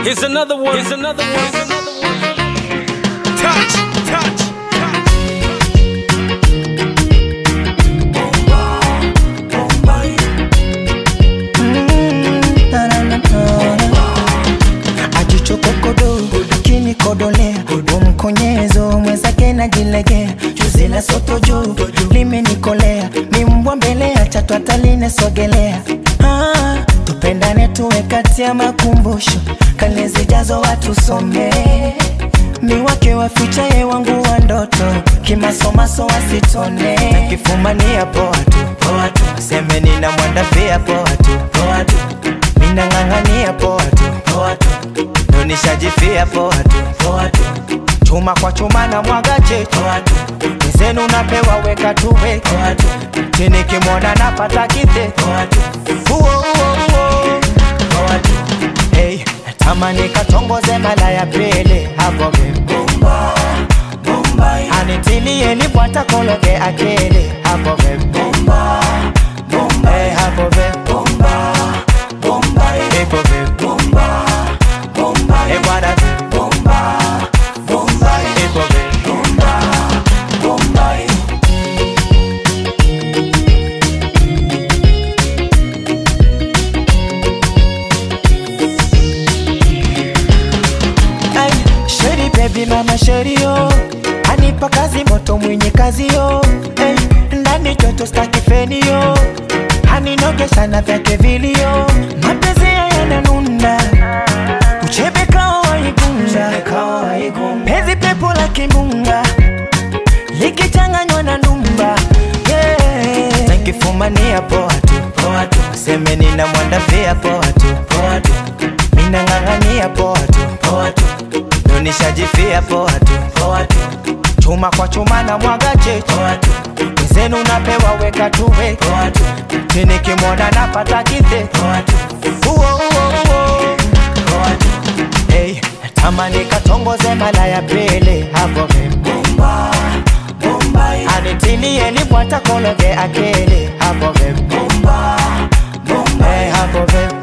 Here's another one. Here's another one. Here's another one. Touch, touch, touch. ajichokokodo kinikodolea umkonyezo mwenzake najilegea juzi la soto juu limenikolea ni mbwa mbele ya chatu atalinesogelea ah, tupendane tuwe kati ya makumbusho kale zijazo watu somee mi wake wafichaye wangu wa ndoto kimasomaso wasitone nakifumania poa tu poa tu aseme nina mwandafia poa tu poa tu minang'ang'ania poa tu poa tu ndo nishajifia poa tu poa tu chuma kwa chuma na mwaga chetu poa tu mzenu napewa weka tuwe poa tu chini kimwona napata kite poa tu uo uo uo poa tu hey, tamani katongoze mala ya pili hapo vibumba anitilie lipwata kologe akili hapo vibumba hey, hapo vibumba ipo vibumba hey, bwana vibumba ipo vibumba Ay, Sheri baby mama sheri yo anipa kazi moto mwenye kazi yo hey, ndani joto staki feni yo aninogesha na vyake vilio mapenzi yananunda uchebe kao waigunga pezi pepo la kimbunga likichanganywa na ndumba yeah. nakifumania poa tu poa tu seme nina mwandafia poa tu poa tu minang'ang'ania poa tu poa tu ndo nishajifia poa tu poa tu chuma kwa chuma na mwaga chetu poa tu mzenu napewa weka tuwe poa tu chini kimwona napata kite poa tu uo uo uo poa tu hey, tamani katongoze mala ya pili hapo vibumba anitilie libwata kologe akili hapo vibumba hey, hapo vibumba